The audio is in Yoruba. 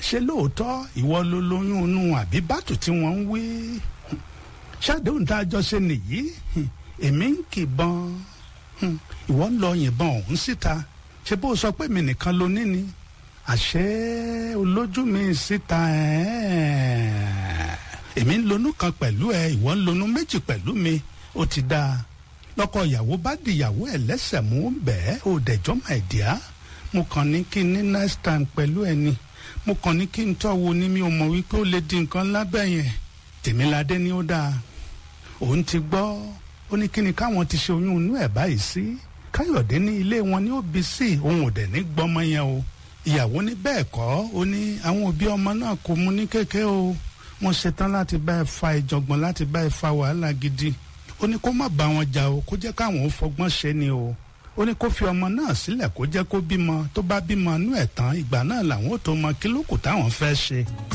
ṣé lóòótọ́ ìwọ ló lóyún inú àbí bàtù tí wọ́n ń wí ṣàdéhùn tá a jọ ṣe nìyí èmi ń kìbọn ìwọ ń lọ yìnbọn ọ̀hún síta ṣé bó sọ pé mi nìkan ló ní ni àṣé olójú mi síta èmi ń lonú kan pẹ̀lú ẹ ìwọ ń lonú méjì pẹ̀lú mi ó ti dáa lọ́kọ ìyàwó bá di ìyàwó ẹ̀ lẹ́sẹ̀ mú bẹ́ẹ̀ ó dẹ̀jọ́ my dear mo kàn ní kí n ní next time pẹ̀lú ẹ ni mo kàn ní kí n tọ́ wo ni mi ò mọ̀ wípé ó lè di nǹkan lábẹ́ yẹn tèmíládé ni ó dáa òun ti gbọ́ ó ní kí ni káwọn ti ṣe oyún inú ẹ̀ báyìí sí káyọ̀dé ní ilé wọn ní òbí sí òun ò dẹ̀ ní gbọ́mọ yẹn o ìyàwó ní bẹ́ẹ̀ kọ́ ó ní àwọn òbí ọmọ náà kò mú ní kéke o wọ́n ṣetán láti bá ẹ fa ìjọ̀gbọ̀n láti bá ẹ fa wàhálà gidi ó ní kó má bá wọn jà o kó jẹ́ káwọn ó fọgbọ́n ṣe ni o ó ní kó fi ọmọ náà sílẹ̀ kó jẹ́ kó bímọ tó bá bímọ inú ẹ̀ tán ìgbà náà làwọn ò tó mọ kí lókù táwọn fẹ́ ṣe.